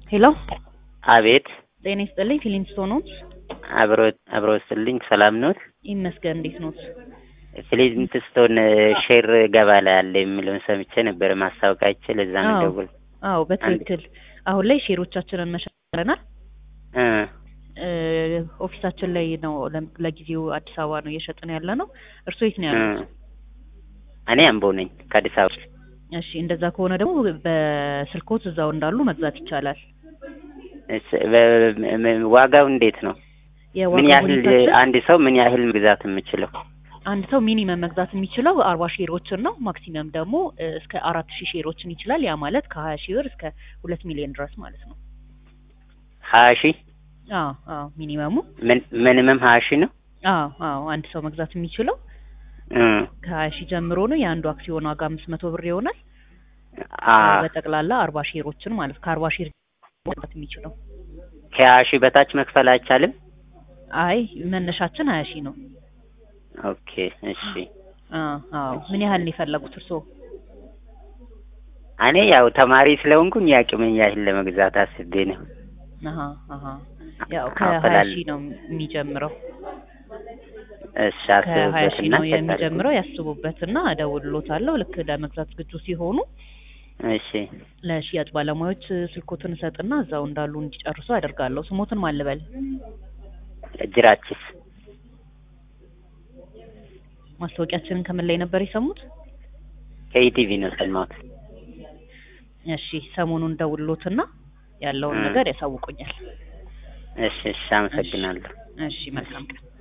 ሄሎ አቤት ጤና ይስጥልኝ ፊሊንስቶን ኖት? አብሮ አብሮ ስልኝ ሰላም ኖት? ይመስገን እንዴት ኖት? ፊሊንስቶን ሼር ገባ ላይ አለ የሚለውን ሰምቼ ነበር ማስታወቂያቸው ለዛ ነው አዎ ደውል አዎ በትክክል አሁን ላይ ሼሮቻችንን መሸረናል እ ኦፊሳችን ላይ ነው ለ- ለጊዜው አዲስ አበባ ነው እየሸጥን ያለ ነው እርሶ የት ነው እ ያሉት እኔ አምቦ ነኝ ከአዲስ አበባ እሺ እንደዛ ከሆነ ደግሞ በስልኮት እዛው እንዳሉ መግዛት ይቻላል እስ- በ- ም- ዋጋው እንዴት ነው? ምን የዋጋ ያህል ሁኔታችን አንድ ሰው ምን ያህል መግዛት የምችለው? አንድ ሰው ሚኒመም መግዛት የሚችለው አርባ ሼሮችን ነው ማክሲመም ደግሞ እ፣ እስከ አራት ሺህ ሼሮችን ይችላል ያ ማለት ከሀያ ሺህ ብር እስከ ሁለት ሚሊዮን ድረስ ማለት ነው ሀያ ሺህ አዎ አዎ ሚኒመሙ ምን ምንምም ሀያ ሺህ ነው? አዎ አዎ አንድ ሰው መግዛት የሚችለው እ ከሀያ ሺህ ጀምሮ ነው የአንዱ አክሲዮን ዋጋ አምስት መቶ ብር ይሆናል አ በጠቅላላ አርባ ሼሮችን ማለት ከአርባ ሼር መግዛት የሚችለው ከሀያ ሺህ በታች መክፈል አይቻልም? አይ መነሻችን ሀያ ሺህ ነው ኦኬ እሺ። አዎ አዎ ምን ያህል ነው የፈለጉት እርስዎ እኔ ያው ተማሪ ስለሆንኩኝ የአቅሜን ያህል ለመግዛት አስቤ ነው። አሀ አሀ ያው ከሀያ አፈላል ሺህ ነው የሚጀምረው እሺ ከሀያ ሺህ አስብበትና ነው የሚጀምረው ያስቡበትና እደውልሎታለሁ ልክ ለመግዛት ዝግጁ ሲሆኑ እሺ ለሽያጭ ባለሙያዎች ስልኮትን እሰጥና እዛው እንዳሉ እንዲጨርሱ አደርጋለሁ ስሞትን ማን ልበል ጅራችስ ማስታወቂያችንን ከምን ላይ ነበር የሰሙት ከኢቲቪ ነው ሰማሁት። እሺ ሰሞኑን ደውልሎትና ያለውን እ ነገር ያሳውቁኛል እሺ እሺ አመሰግናለሁ። እሺ መልካም ቀን